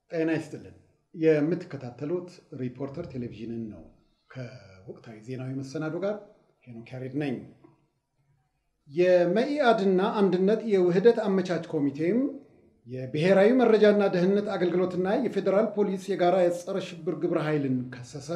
ጤና ይስጥልን። የምትከታተሉት ሪፖርተር ቴሌቪዥንን ነው። ከወቅታዊ ዜናዊ መሰናዶ ጋር ሄኖክ ያሬድ ነኝ። የመኢአድና አንድነት የውህደት አመቻች ኮሚቴም የብሔራዊ መረጃና ደህንነት አገልግሎትና የፌዴራል ፖሊስ የጋራ የጸረ ሽብር ግብረ ኃይልን ከሰሰ።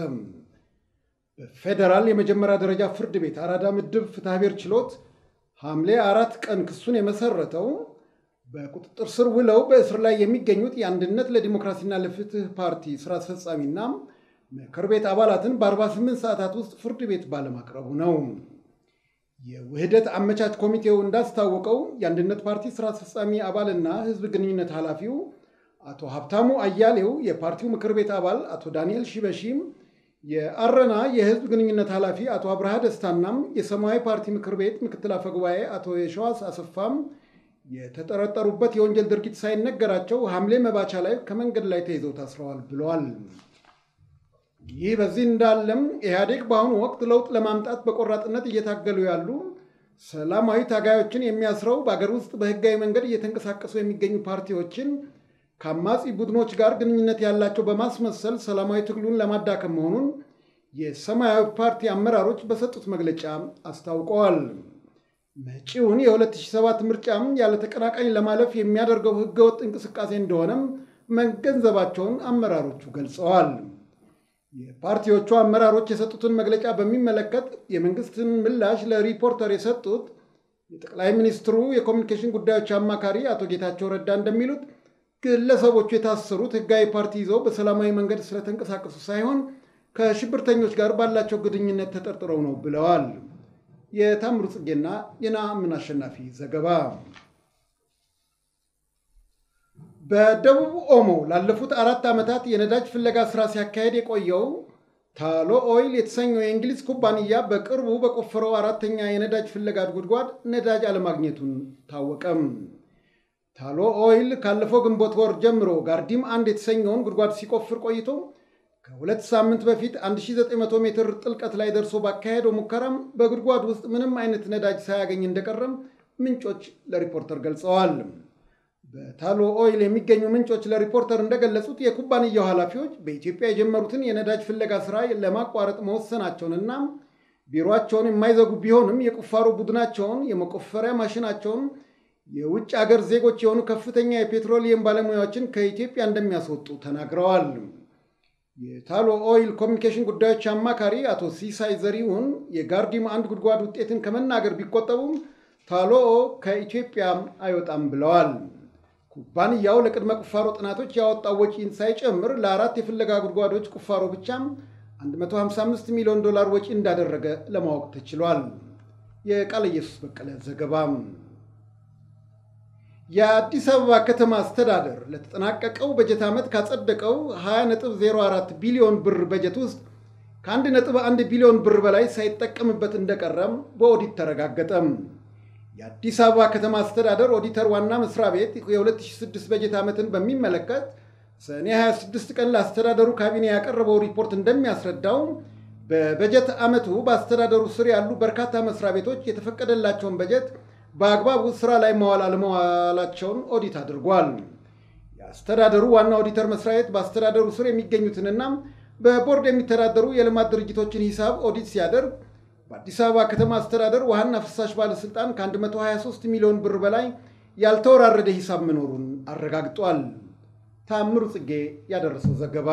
በፌዴራል የመጀመሪያ ደረጃ ፍርድ ቤት አራዳ ምድብ ፍትሐብሔር ችሎት ሐምሌ አራት ቀን ክሱን የመሰረተው በቁጥጥር ስር ውለው በእስር ላይ የሚገኙት የአንድነት ለዲሞክራሲና ለፍትህ ፓርቲ ስራ አስፈጻሚና ምክር ቤት አባላትን በ48 ሰዓታት ውስጥ ፍርድ ቤት ባለማቅረቡ ነው። የውህደት አመቻች ኮሚቴው እንዳስታወቀው የአንድነት ፓርቲ ስራ አስፈጻሚ አባልና ህዝብ ግንኙነት ኃላፊው አቶ ሀብታሙ አያሌው፣ የፓርቲው ምክር ቤት አባል አቶ ዳንኤል ሺበሺም፣ የአረና የህዝብ ግንኙነት ኃላፊ አቶ አብርሃ ደስታናም የሰማያዊ ፓርቲ ምክር ቤት ምክትል አፈጉባኤ አቶ የሸዋስ አሰፋም የተጠረጠሩበት የወንጀል ድርጊት ሳይነገራቸው ሐምሌ መባቻ ላይ ከመንገድ ላይ ተይዘው ታስረዋል ብለዋል። ይህ በዚህ እንዳለም ኢህአዴግ በአሁኑ ወቅት ለውጥ ለማምጣት በቆራጥነት እየታገሉ ያሉ ሰላማዊ ታጋዮችን የሚያስረው በአገር ውስጥ በህጋዊ መንገድ እየተንቀሳቀሱ የሚገኙ ፓርቲዎችን ከአማጺ ቡድኖች ጋር ግንኙነት ያላቸው በማስመሰል ሰላማዊ ትግሉን ለማዳከም መሆኑን የሰማያዊ ፓርቲ አመራሮች በሰጡት መግለጫ አስታውቀዋል። መጪውን የ2007 ምርጫም ያለ ተቀናቃኝ ለማለፍ የሚያደርገው ህገወጥ እንቅስቃሴ እንደሆነም መገንዘባቸውን አመራሮቹ ገልጸዋል። የፓርቲዎቹ አመራሮች የሰጡትን መግለጫ በሚመለከት የመንግስትን ምላሽ ለሪፖርተር የሰጡት የጠቅላይ ሚኒስትሩ የኮሚኒኬሽን ጉዳዮች አማካሪ አቶ ጌታቸው ረዳ እንደሚሉት ግለሰቦቹ የታሰሩት ህጋዊ ፓርቲ ይዘው በሰላማዊ መንገድ ስለተንቀሳቀሱ ሳይሆን ከሽብርተኞች ጋር ባላቸው ግንኙነት ተጠርጥረው ነው ብለዋል። የታምሩ ጽጌና የነአምን አሸናፊ ዘገባ። በደቡብ ኦሞ ላለፉት አራት ዓመታት የነዳጅ ፍለጋ ስራ ሲያካሄድ የቆየው ታሎ ኦይል የተሰኘው የእንግሊዝ ኩባንያ በቅርቡ በቆፈረው አራተኛ የነዳጅ ፍለጋ ጉድጓድ ነዳጅ አለማግኘቱን ታወቀም። ታሎ ኦይል ካለፈው ግንቦት ወር ጀምሮ ጋርዲም አንድ የተሰኘውን ጉድጓድ ሲቆፍር ቆይቶ ከሁለት ሳምንት በፊት 1900 ሜትር ጥልቀት ላይ ደርሶ ባካሄደው ሙከራም በጉድጓድ ውስጥ ምንም አይነት ነዳጅ ሳያገኝ እንደቀረም ምንጮች ለሪፖርተር ገልጸዋል። በታሎ ኦይል የሚገኙ ምንጮች ለሪፖርተር እንደገለጹት የኩባንያው ኃላፊዎች በኢትዮጵያ የጀመሩትን የነዳጅ ፍለጋ ስራ ለማቋረጥ መወሰናቸውንና ቢሮቸውን የማይዘጉ ቢሆንም የቁፋሮ ቡድናቸውን፣ የመቆፈሪያ ማሽናቸውን የውጭ አገር ዜጎች የሆኑ ከፍተኛ የፔትሮሊየም ባለሙያዎችን ከኢትዮጵያ እንደሚያስወጡ ተናግረዋል። የታሎ ኦይል ኮሚኒኬሽን ጉዳዮች አማካሪ አቶ ሲሳይ ዘሪሁን የጋርዲም አንድ ጉድጓድ ውጤትን ከመናገር ቢቆጠቡም ታሎ ከኢትዮጵያ አይወጣም ብለዋል። ኩባንያው ለቅድመ ቁፋሮ ጥናቶች ያወጣው ወጪን ሳይጨምር ለአራት የፍለጋ ጉድጓዶች ቁፋሮ ብቻም 155 ሚሊዮን ዶላር ወጪ እንዳደረገ ለማወቅ ተችሏል። የቃለ ኢየሱስ በቀለ ዘገባ። የአዲስ አበባ ከተማ አስተዳደር ለተጠናቀቀው በጀት ዓመት ካጸደቀው 20.04 ቢሊዮን ብር በጀት ውስጥ ከ1.1 ቢሊዮን ብር በላይ ሳይጠቀምበት እንደቀረም በኦዲት ተረጋገጠም። የአዲስ አበባ ከተማ አስተዳደር ኦዲተር ዋና መስሪያ ቤት የ2006 በጀት ዓመትን በሚመለከት ሰኔ 26 ቀን ለአስተዳደሩ ካቢኔ ያቀረበው ሪፖርት እንደሚያስረዳው በበጀት ዓመቱ በአስተዳደሩ ስር ያሉ በርካታ መስሪያ ቤቶች የተፈቀደላቸውን በጀት በአግባቡ ስራ ላይ መዋል አለመዋላቸውን ኦዲት አድርጓል። የአስተዳደሩ ዋና ኦዲተር መስሪያ ቤት በአስተዳደሩ ስር የሚገኙትንና በቦርድ የሚተዳደሩ የልማት ድርጅቶችን ሂሳብ ኦዲት ሲያደርግ በአዲስ አበባ ከተማ አስተዳደር ውሃና ፍሳሽ ባለስልጣን ከ123 ሚሊዮን ብር በላይ ያልተወራረደ ሂሳብ መኖሩን አረጋግጧል። ታምሩ ጽጌ ያደረሰው ዘገባ።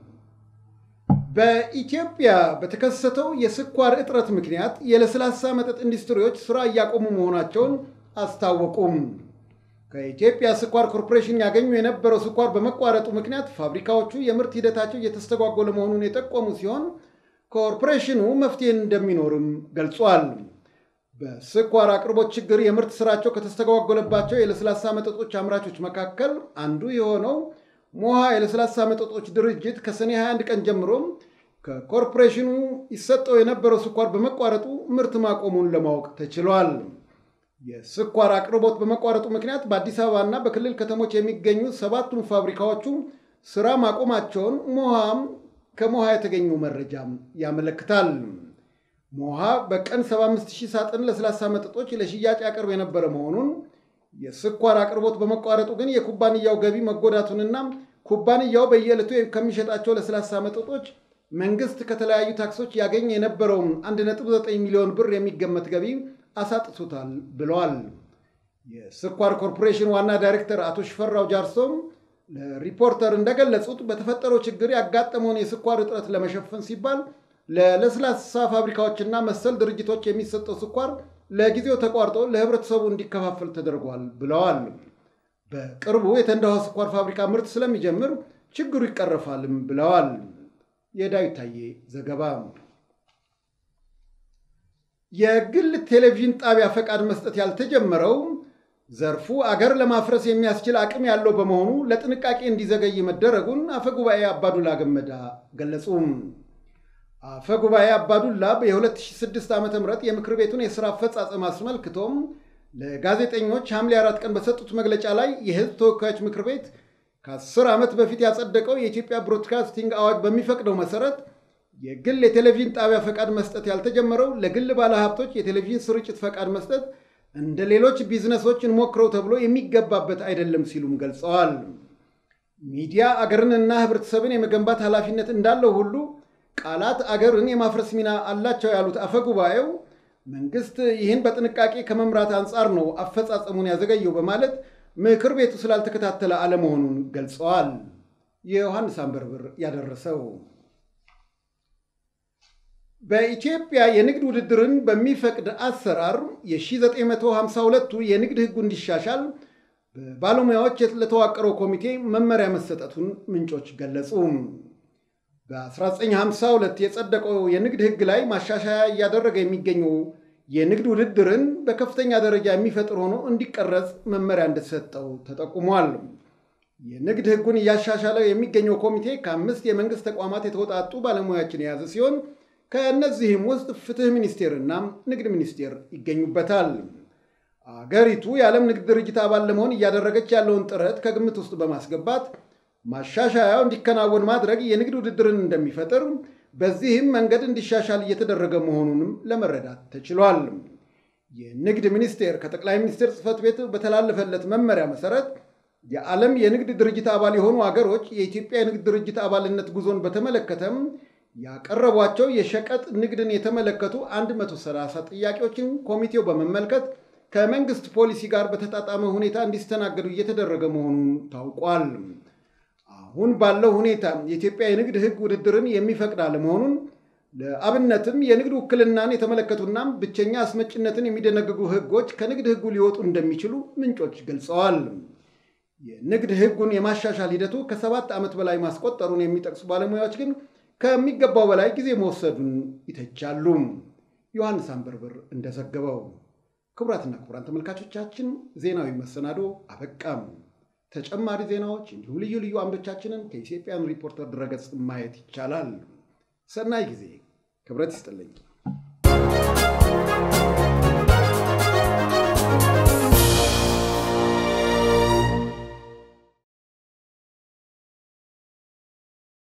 በኢትዮጵያ በተከሰተው የስኳር እጥረት ምክንያት የለስላሳ መጠጥ ኢንዱስትሪዎች ስራ እያቆሙ መሆናቸውን አስታወቁም። ከኢትዮጵያ ስኳር ኮርፖሬሽን ያገኙ የነበረው ስኳር በመቋረጡ ምክንያት ፋብሪካዎቹ የምርት ሂደታቸው እየተስተጓጎለ መሆኑን የጠቆሙ ሲሆን ኮርፖሬሽኑ መፍትሄ እንደሚኖርም ገልጿል። በስኳር አቅርቦት ችግር የምርት ስራቸው ከተስተጓጎለባቸው የለስላሳ መጠጦች አምራቾች መካከል አንዱ የሆነው ሞሃ የለስላሳ መጠጦች ድርጅት ከሰኔ 21 ቀን ጀምሮ ከኮርፖሬሽኑ ይሰጠው የነበረው ስኳር በመቋረጡ ምርት ማቆሙን ለማወቅ ተችሏል። የስኳር አቅርቦት በመቋረጡ ምክንያት በአዲስ አበባ እና በክልል ከተሞች የሚገኙ ሰባቱም ፋብሪካዎቹ ስራ ማቆማቸውን ሞሃም ከሞሃ የተገኘው መረጃም ያመለክታል። ሞሃ በቀን 75000 ሳጥን ለስላሳ መጠጦች ለሽያጭ ያቀርብ የነበረ መሆኑን የስኳር አቅርቦት በመቋረጡ ግን የኩባንያው ገቢ መጎዳቱንና ኩባንያው በየዕለቱ ከሚሸጣቸው ለስላሳ መጠጦች መንግስት ከተለያዩ ታክሶች ያገኝ የነበረውን 1.9 ሚሊዮን ብር የሚገመት ገቢ አሳጥቶታል ብለዋል። የስኳር ኮርፖሬሽን ዋና ዳይሬክተር አቶ ሽፈራው ጃርሶም ለሪፖርተር እንደገለጹት በተፈጠረው ችግር ያጋጠመውን የስኳር እጥረት ለመሸፈን ሲባል ለለስላሳ ፋብሪካዎችና መሰል ድርጅቶች የሚሰጠው ስኳር ለጊዜው ተቋርጦ ለህብረተሰቡ እንዲከፋፈል ተደርጓል ብለዋል። በቅርቡ የተንዳሆ ስኳር ፋብሪካ ምርት ስለሚጀምር ችግሩ ይቀረፋልም ብለዋል። የዳዊት ታዬ ዘገባ። የግል ቴሌቪዥን ጣቢያ ፈቃድ መስጠት ያልተጀመረው ዘርፉ አገር ለማፍረስ የሚያስችል አቅም ያለው በመሆኑ ለጥንቃቄ እንዲዘገይ መደረጉን አፈጉባኤ አባዱላ ገመዳ ገለጹ። አፈጉባኤ አባዱላ በ2006 ዓ ም የምክር ቤቱን የሥራ አፈጻጸም አስመልክቶም ለጋዜጠኞች ሐምሌ አራት ቀን በሰጡት መግለጫ ላይ የህዝብ ተወካዮች ምክር ቤት ከ10 ዓመት በፊት ያጸደቀው የኢትዮጵያ ብሮድካስቲንግ አዋጅ በሚፈቅደው መሰረት የግል የቴሌቪዥን ጣቢያ ፈቃድ መስጠት ያልተጀመረው ለግል ባለሀብቶች የቴሌቪዥን ስርጭት ፈቃድ መስጠት እንደ ሌሎች ቢዝነሶች እንሞክረው ተብሎ የሚገባበት አይደለም ሲሉም ገልጸዋል። ሚዲያ አገርንና ህብረተሰብን የመገንባት ኃላፊነት እንዳለው ሁሉ ቃላት አገርን የማፍረስ ሚና አላቸው ያሉት አፈጉባኤው መንግስት ይህን በጥንቃቄ ከመምራት አንጻር ነው አፈጻጸሙን ያዘገየው በማለት ምክር ቤቱ ስላልተከታተለ አለመሆኑን ገልጸዋል። የዮሐንስ አንበርብር ያደረሰው በኢትዮጵያ የንግድ ውድድርን በሚፈቅድ አሰራር የ1952ቱ የንግድ ህጉ እንዲሻሻል በባለሙያዎች ለተዋቀረው ኮሚቴ መመሪያ መሰጠቱን ምንጮች ገለጹ። በ1952 የጸደቀው የንግድ ህግ ላይ ማሻሻያ እያደረገ የሚገኘው የንግድ ውድድርን በከፍተኛ ደረጃ የሚፈጥር ሆኖ እንዲቀረጽ መመሪያ እንደተሰጠው ተጠቁሟል። የንግድ ህጉን እያሻሻለ የሚገኘው ኮሚቴ ከአምስት የመንግስት ተቋማት የተወጣጡ ባለሙያዎችን የያዘ ሲሆን ከእነዚህም ውስጥ ፍትህ ሚኒስቴርና ንግድ ሚኒስቴር ይገኙበታል። አገሪቱ የዓለም ንግድ ድርጅት አባል ለመሆን እያደረገች ያለውን ጥረት ከግምት ውስጥ በማስገባት ማሻሻያው እንዲከናወን ማድረግ የንግድ ውድድርን እንደሚፈጥር በዚህም መንገድ እንዲሻሻል እየተደረገ መሆኑንም ለመረዳት ተችሏል። የንግድ ሚኒስቴር ከጠቅላይ ሚኒስቴር ጽህፈት ቤት በተላለፈለት መመሪያ መሰረት የዓለም የንግድ ድርጅት አባል የሆኑ አገሮች የኢትዮጵያ የንግድ ድርጅት አባልነት ጉዞን በተመለከተም ያቀረቧቸው የሸቀጥ ንግድን የተመለከቱ 130 ጥያቄዎችን ኮሚቴው በመመልከት ከመንግስት ፖሊሲ ጋር በተጣጣመ ሁኔታ እንዲስተናገዱ እየተደረገ መሆኑን ታውቋል። አሁን ባለው ሁኔታ የኢትዮጵያ የንግድ ሕግ ውድድርን የሚፈቅድ አለመሆኑን ለአብነትም የንግድ ውክልናን የተመለከቱና ብቸኛ አስመጭነትን የሚደነግጉ ሕጎች ከንግድ ሕጉ ሊወጡ እንደሚችሉ ምንጮች ገልጸዋል። የንግድ ሕጉን የማሻሻል ሂደቱ ከሰባት ዓመት በላይ ማስቆጠሩን የሚጠቅሱ ባለሙያዎች ግን ከሚገባው በላይ ጊዜ መወሰዱን ይተቻሉ። ዮሐንስ አንበርብር እንደዘገበው። ክቡራትና ክቡራን ተመልካቾቻችን ዜናዊ መሰናዶ አበቃም። ተጨማሪ ዜናዎች እንዲሁም ልዩ ልዩ አምዶቻችንን ከኢትዮጵያን ሪፖርተር ድረገጽ ማየት ይቻላል። ሰናይ ጊዜ። ክብረት ይስጥልኝ።